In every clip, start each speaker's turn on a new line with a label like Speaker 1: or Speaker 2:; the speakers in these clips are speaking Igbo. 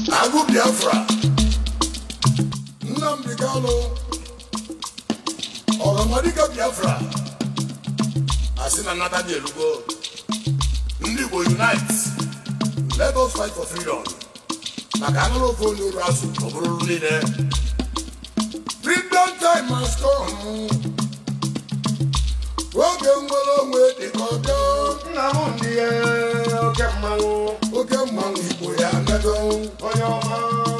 Speaker 1: agụ biafra nnamdị kanụ ọgamadika biafra asị na nnata dị elugo ndị igbo unite let us fight for freedom maka anụrụ ofe onye uru azụ ọ bụrụ niile freedom time has come oge nwere onwe dịka ọbịa
Speaker 2: nna m ndị ya oke mmanwụ
Speaker 1: oke mmanwụ igbo ya medo
Speaker 2: onye ọma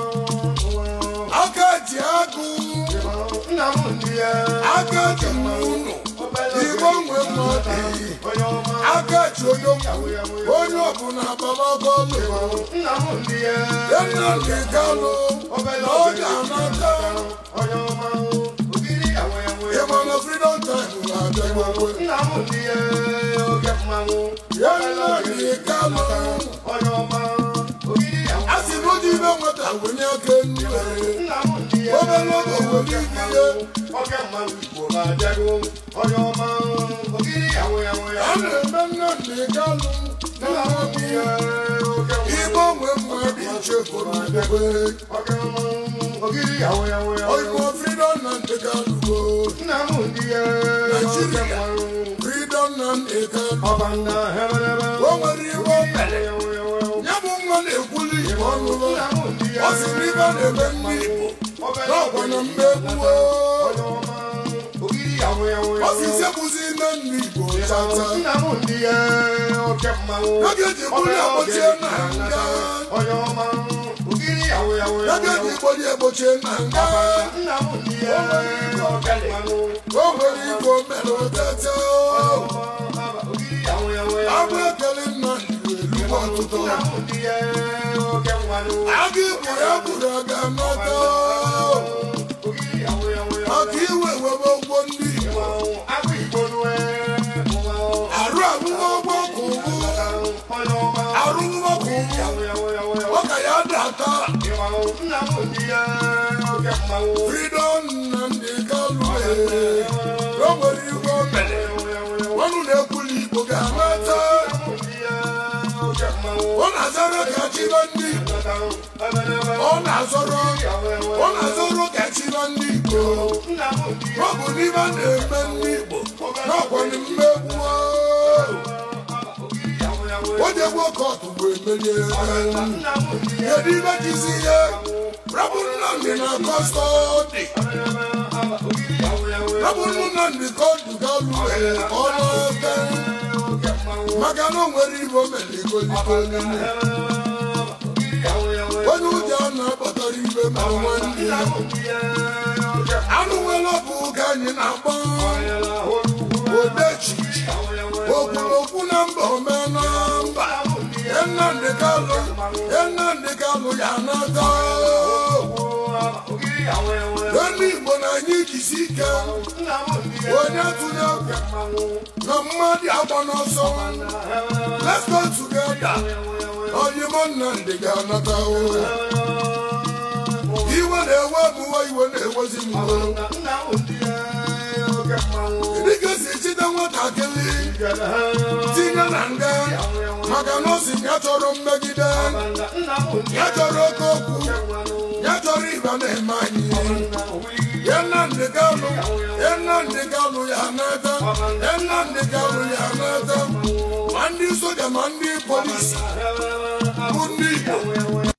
Speaker 1: aka ji agụ
Speaker 2: nna m ndị ya
Speaker 1: aka ji ụnụ igbo nwe mmadụ
Speaker 2: onye ọma
Speaker 1: aka ji onye onye ọbụla agbamagọlụ
Speaker 2: nna m ndị ya
Speaker 1: nnamdị kanụ na ọ ga-anata
Speaker 2: onye ọma ogiri yawe yawe
Speaker 1: ịmana freedom time na-abịa
Speaker 2: nna m ndị ya oke mmanwụ
Speaker 1: ya nnamdị kanụ
Speaker 2: onye ọma ogiri yawe
Speaker 1: a sị na ụdị ibe nweta wenye aka nne
Speaker 2: nna m ndị ya
Speaker 1: obere oge were ihe
Speaker 2: oke mmanwụ igbo na-abịago onye ọma ogiri yawe yawe
Speaker 1: a na-eme nnamdị kanụ
Speaker 2: nna m ndị ya oke
Speaker 1: igbo nwe mmadụ ichefuru ndebe
Speaker 2: oke ogiri yawe yawe yawe
Speaker 1: oyibo freedom na ndị kanụ
Speaker 2: nna m ndị ya oke mmanwụ
Speaker 1: freedom na ndị kanụ
Speaker 2: ọbanda hebelebe
Speaker 1: o nwere iwe o mere ya bụ nwa na-ekwuli igbo ọnụrụ ọ sị na ibe na-eme ndị igbo n'ọkwa na mmegbuo ọ sị sekpuzi ime ndị igbo chata a ga-eji gbuli egbochie na nga a ga-eji gboli egbochie na nga o nwere igbo mere otete abụ ekele nna igbo elugbo ọtụtụ aga igbo ya bụrụ aga nata maka iwe webe ụgwọ ndị igbo arụ arụghị ụgbọ ka ụgbụ arụghị ụgbọ ka ụgbụ ọ ka ya data freedom na ndị kalụ o nwere igwe o mere ọnụ na-ekwuli igbo ga-anata ọ na-azọrọ ka chịba ndị igbo ọ na-azọrọ ọ na-azọrọ ka chịba ndị igbo ọ bụ n'ime a na-eme ndị igbo n'ọkwanye mmegbu o jegbuo kọtụ bụ emerie kedu ibe jizi ihe rabụ nnamdị na kọstọdị rabụ nnamdị kọdụ galụ ka ọ na-ete maka na o nwere ibe o mere igolikoli onye ụjọ na-akpọtara ibe ma nwanne ya anụ nwere ọbụ ka anyị na-agba odechi okwulokwu na mba omee na mba nnamdị kalụ nnamdị kalụ ya nata ndị igbo na anyị jisi ike onye tụnye egwu na mmadụ agba n'ọsọ let's go together oyimo nnamdị ga-anata iwe na-ewe mụwa iwe na-ewezi mụwa dịka si chide nwatakịrị tinye na nga maka na o si ya chọrọ mmegide ya chọrọ oke okwu ya chọrọ ịba na-eme anyị ya nnamdị galụ ya nnamdị galụ ya nata ya nnamdị galụ ya nata ma ndị soja ma ndị polisi bụ ndị igbo